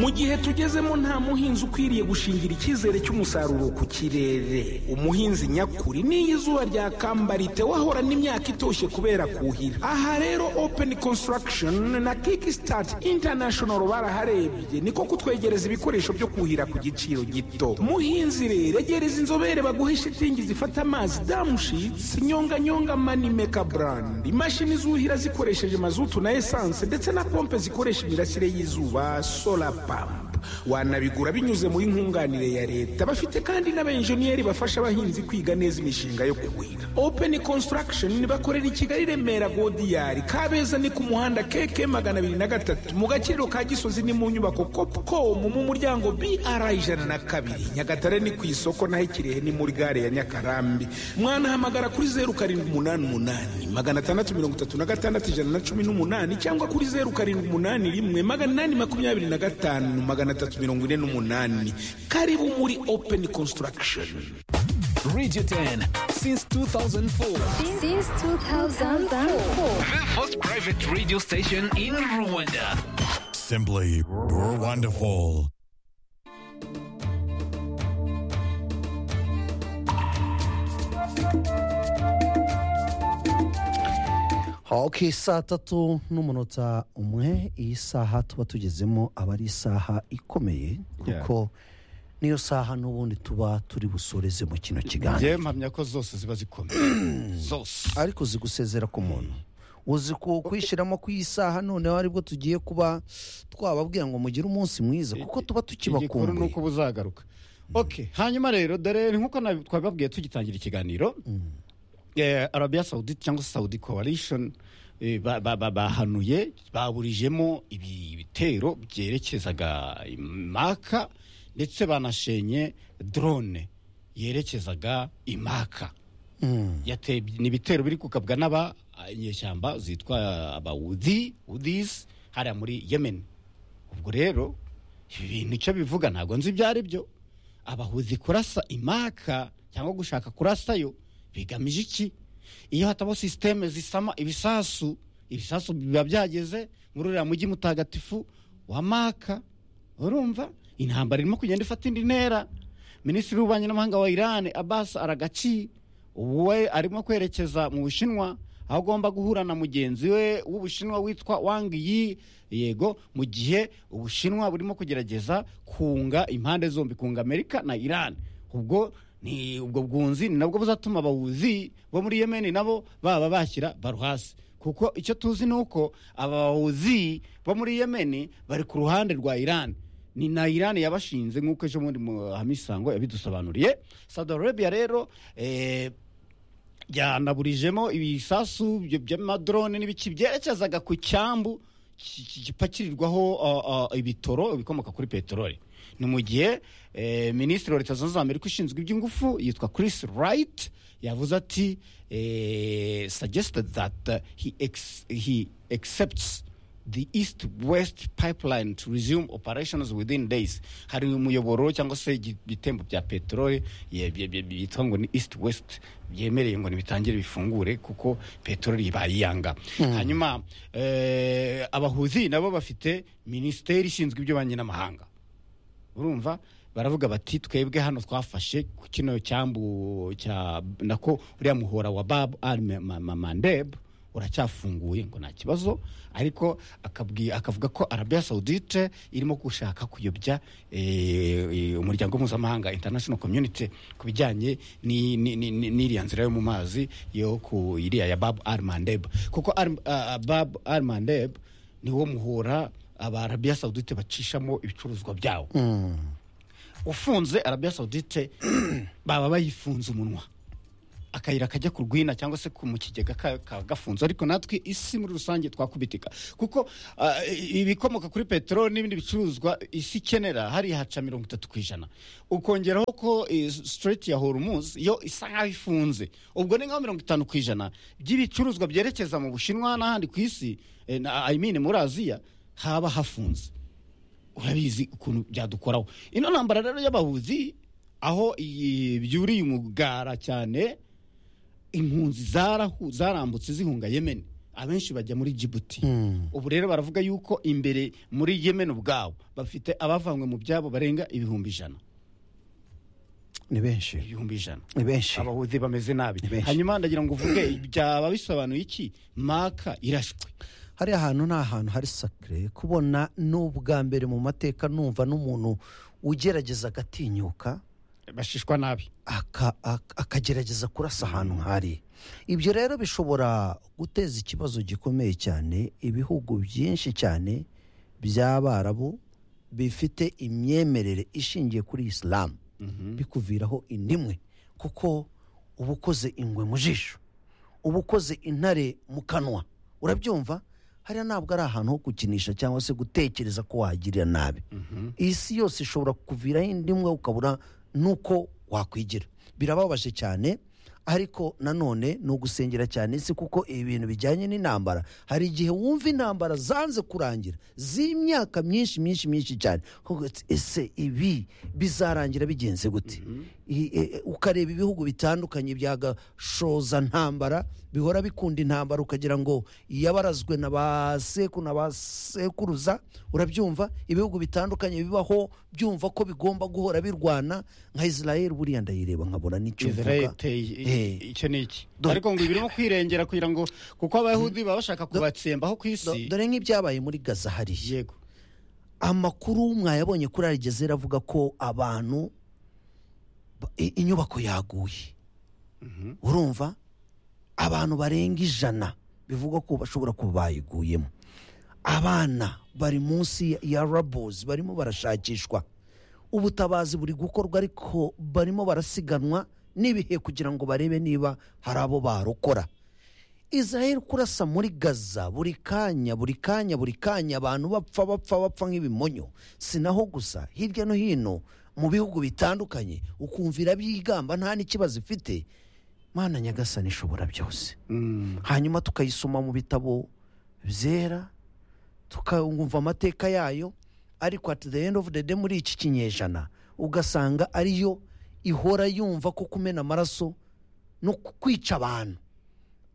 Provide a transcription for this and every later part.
mu gihe tugezemo nta muhinzi ukwiriye gushingira icyizere cy'umusaruro ku kirere umuhinzi nyakuri n'iyo izuba ryakambarite wahorana imyaka itoshye kubera kuhira aha rero open construction na kickstart international baraharebye niko kutwegereza ibikoresho byo kuhira ku giciro gito muhinzi rero egereza inzobere baguhe shitingi zifata amazi damushitsi nyonganyonga manimeka brand imashini zuhira zikoresheje mazutu na esanse ndetse na pompe zikoresha imirasire y'izuba sola pamp wanabigura binyuze muri nkunganire ya leta bafite kandi n'abenjeniyeri bafasha abahinzi kwiga neza imishinga yo kuhira open construction bakorera i kigali remera godiyari kabeza ni ku muhanda keke magana abiri na gatatu mu gaciro ka gisozi ni mu nyubako copcom mu muryango br ijana na kabiri nyagatare ni ku isoko naho ikirehe ni muri gare ya nyakarambi mwanahamagara kuri zeru karindwi umunani umunani magana atandatu mirongo itatu na gatandatu ijana na cumi n'umunani cyangwa kuri zeru karindwi umunani rimwe magana inani makumyabiri na gatanu magana atatu mirongo ine n'umunani karibu muri open construction Radio 10 since 2004. Since 2004. The first private radio station in Rwanda. Simply wonderful. Okay, saa tatu n'umunota umwe iyi saha tuba tugezemo aba ari isaha ikomeye kuko niyo saha n'ubundi tuba turi busoreze mu kino kiganiro njyewe mpamya ko zose ziba zikomeye zose ariko zigusezera ku muntu uzi ku kwishyiramo ku isaha noneho aribwo tugiye kuba twababwira ngo mugire umunsi mwiza kuko tuba igikuru ni tukibakumbuye uko uba uzagaruka ok hanyuma rero dore nk'uko nabi- twabibabwiye tugitangira ikiganiro eh, arabiya sawuditi cyangwa se sawudi coalition eh, ba- ba- ba- bahanuye baburijemo ibi- ibitero byerekezaga imaka ndetse banashenye drone yerekezaga imaka yateye ni ibitero biri gukabwa n'aba inyeshyamba zitwa abawudi udis hariya muri yemen ubwo rero ibi bintu icyo bivuga ntabwo nzi ibyo ari byo abahuzi kurasa imaka cyangwa gushaka kurasayo bigamije iki iyo hataba sisiteme zisama ibisasu ibisasu biba byageze muri uriya mujyi mutagatifu wa maka urumva intambara irimo kugenda ifata indi ntera minisitiri w'ububanyi n'amahanga wa irani abasi aragaci ubu we arimo kwerekeza mu bushinwa aho agomba guhura na mugenzi we w'ubushinwa witwa wang yi yego mu gihe ubushinwa burimo kugerageza kunga impande zombi kunga amerika na irani ubwo ni ubwo bwunzi ni nabwo buzatuma abahuzi bo muri yemeni nabo baba bashyira baruhasi kuko icyo tuzi ni uko abahuzi bo muri yemeni bari ku ruhande rwa irani ni na irani yabashinze nk'uko ejo bundi hamisango yabidusobanuriye saudi arabia rero eh, byanaburijemo ibisasu byo- by'amadrone n'ibiki byerekezaga ku cyambu ki- ki- gipakirirwaho uh, uh, ibitoro bikomoka kuri peteroli ni mu gihe eh, minisitiri wa leta zunze ubumwe za amerika ushinzwe iby'ingufu yitwa chris wright yavuze ati eh, suggested that uh, he, ex, he accepts the east west pipeline to resume operations within days hari umuyoboro cyangwa se igi- ibitembo bya peteroli ye- bye- bye- byitwa ngo ni east west byemereye ngo ntibitangire bifungure kuko peteroli bayiyanga hanyuma eh, abahuzi nabo bafite minisiteri ishinzwe iby'ububanyi n'amahanga urumva baravuga bati twebwe hano twafashe ku kino cyambu cya nako uriya muhora wa bab al Ma- Ma- mandeb uracyafunguye ngo nta kibazo ariko akabwi- akavuga ko arabiya sawudite irimo gushaka kuyobya eh, eh, umuryango mpuzamahanga international community ku bijyanye ni- ni- ni- ni- n'iriya nzira yo mu mazi yo ku iriya ya bab al mandeb kuko Al- ah, bab al mandeb niwo muhora abarabiya sawudite bacishamo ibicuruzwa byabo ufunze arabiya sawudite baba bayifunze umunwa akayira kajya ku rwina cyangwa se ku mu kigega ka- kaba gafunze ariko natwe isi muri rusange twakubitika kuko ah, ibikomoka kuri peteroli n'ibindi bicuruzwa isi ikenera hariya haca mirongo itatu ku ijana ukongeraho ko eh, Strait ya hormuz yo isa nk'aho ifunze ubwo ni nka mirongo itanu ku ijana by'ibicuruzwa byerekeza mu bushinwa n'ahandi ku isi eh, na- I mean muri aziya haba hafunze urabizi ukuntu byadukoraho ino ntambara rero y'abahuzi aho iyi byuriye umugara cyane impunzi zarahu zarambutse zihunga yemeni abenshi bajya muri jibuti ubu rero baravuga yuko imbere muri yemen ubwabo bafite abavanywe mu byabo barenga ibihumbi ijana ni benshi ibihumbi ijana ni benshi abahuzi bameze nabi Ni benshi. hanyuma ndagira ngo uvuge byaba bisobanuye iki maka irashwe hari ahantu ni ahantu hari sakire kubona ni ubwa mbere mu mateka numva n'umuntu ugerageza agatinyuka bashishwa nabi aka- aka- akagerageza kurasa ahantu nk'ari ibyo rero bishobora guteza ikibazo gikomeye cyane ibihugu byinshi cyane by'abarabu bifite imyemerere ishingiye kuri isilamu bikuviraho indimwe kuko uba ukoze ingwe mu jisho uba ukoze intare mu kanwa urabyumva hariya ntabwo ari ahantu ho gukinisha cyangwa se gutekereza ko wahagirira nabi iyi si yose ishobora kukuviraho indimwe ukabura n'uko wakwigira birababaje cyane ariko nanone ni ugusengera cyane si kuko ibi bintu bijyanye n'intambara hari igihe wumva intambara zanze kurangira z'imyaka myinshi myinshi myinshi cyane Kuvuga uti, ese ibi bizarangira bigenze gute I- e- e- ukareba ibihugu bitandukanye bya gashoza ntambara bihora bikunda intambara ukagira ngo yabarazwe na ba seku na ba sekuruza urabyumva ibihugu bitandukanye bibaho byumva ko bigomba guhora birwana nka israel buriya ndayireba nkabona n'icyo israel mvuga iteye Eh, i- icyo ni iki Dore- ariko ngo ibirimo kwirengera kugira ngo kuko abayahudi baba bashaka kubatsembaho ku do- isi dore nk'ibyabaye muri gaza hariya yego amakuru mwayabonye kuri arigezera avuga ko abantu ba- i- inyubako yaguye urumva abantu barenga ijana bivugwa ko bashobora kuba bayiguyemo abana bari munsi ya- ya rabozi barimo barashakishwa ubutabazi buri gukorwa ariko barimo barasiganwa n'ibihe kugira ngo barebe niba hari abo barokora israel kurasa muri gaza buri kanya buri kanya buri kanya abantu bapfa bapfa bapfa nk'ibimonyo si naho gusa hirya no hino mu bihugu bitandukanye ukumvira byigamba nta n'ikibazo ifite mana nyagasani ishobora byose hanyuma tukayisoma mu bitabo byera tukumva amateka yayo ariko at the end of the day muri iki kinyejana ugasanga ariyo ihora yumva ko kumena amaraso no kwica abantu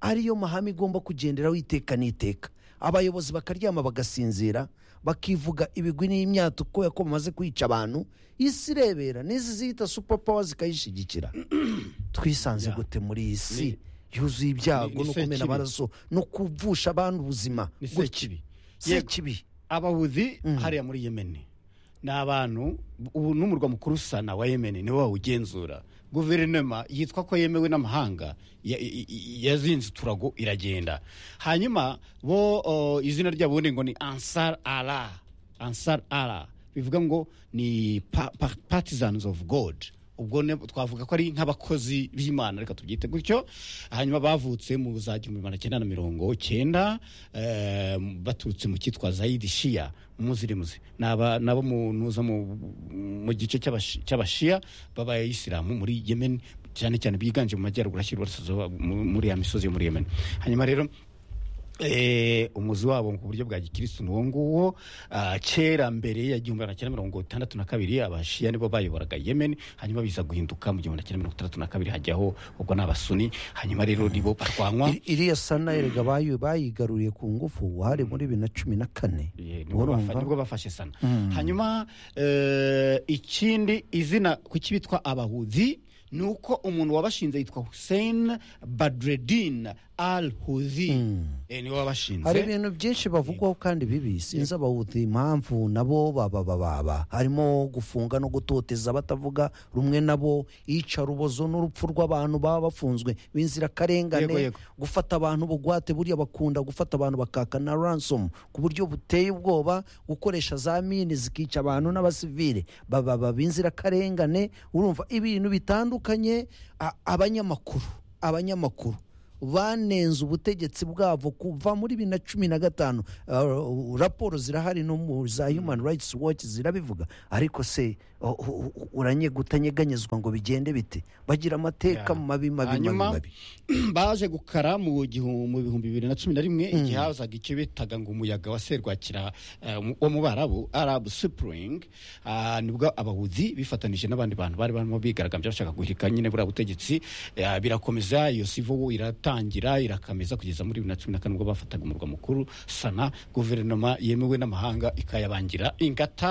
ariyo mahame igomba kugenderaho iteka n'iteka abayobozi bakaryama bagasinzira bakivuga ibigwi n'imyatuko yako bamaze kwica abantu isi irebera n'izi ziyita super power zikayishyigikira twisanze gute muri iyi si yuzuye ibyago ni- ni no kumena sekibi. amaraso no kuvusha abantu ubuzima Ni gutya. sekibi. Yego. sekibi abahuzi hariya muri yemen ni abantu ubu n'umurwa mukuru sana wa yemen niwe wawugenzura guverinoma yitwa ko yemewe n'amahanga ya- i- i- yazinze uturago iragenda hanyuma bo o, izina ryabo ubundi ngo ni ansar ara ansar ara bivuga ngo ni pa- pa- partisans of god ubwo ne- twavuga ko ari nk'abakozi b'imana reka tubyite gutyo hanyuma bavutse mu za gihumbi magana cyenda na mirongo cyenda eh, baturutse mu cyitwa zayidi shiya umuzirimuzi ni aba- ni abo mu- nuza mu- mu gice cy'abashi- cy'abashiya b'abayisilamu muri yemen cyane cyane biganje mu majyaruguru ashyirwa muri ya misozi yo muri yemen hanyuma rero Eh, umuzi wabo ku buryo bwa gikirisitu ni uwo nguwo Ah, kera mbere ya gihumbi magana cyenda mirongo itandatu na kabiri abashiya nibo bayoboraga yemen hanyuma biza guhinduka mu gihumbi magana cyenda mirongo itandatu na kabiri hajyaho ubwo ni abasuni hanyuma rero nibo barwanywa Iri- iriya sana erega bayi- bayigaruriye ku ngufu hari muri bibiri na cumi na kane Ye, nibwo bafa- urumva nibwo bafashe sana hanyuma eh, ikindi izina kuki bitwa abahuzi ni uko umuntu wabashinze yitwa hussein badredin al huzi Eh, niwe wabashinze hari ibintu byinshi bavugwaho kandi bibi sinzi abahutu impamvu nabo baba baba harimo gufunga no gutoteza batavuga rumwe nabo iyicarubozo n'urupfu rw'abantu baba bafunzwe Yego, b'inzirakarengane yego. gufata abantu bugwate buriya bakunda gufata abantu bakaka na ransom ku buryo buteye ubwoba gukoresha za mine zikica abantu n'abasivile baba baba b'inzirakarengane urumva ibintu bitandukanye a- abanyamakuru abanyamakuru banenze ubutegetsi bwabo kuva muri bibiri na cumi na gatanu Uh, raporo zirahari no mu za human rights watch zirabivuga ariko se uh, uh, uh, uranyegutanyeganyezwa ngo bigende bite bagira amateka mabi mabi mabi hanyuma mabi baje gukara mu gihu- mu bihumbi bibiri na cumi na rimwe igihe hazaga icyo bitaga ngo umuyaga wa serwakira eh, mu- wo mu barabu arabu spring ah, nibwo abahuzi bifatanije n'abandi bantu bari barimo bigaragambya bashaka guhirika nyine buriya butegetsi eh, birakomeza iyo sivo irat gutangira irakameza kugeza muri bibiri na cumi na kane ubwo bafataga umurwa mukuru sana guverinoma yemewe n'amahanga ikayabangira ingata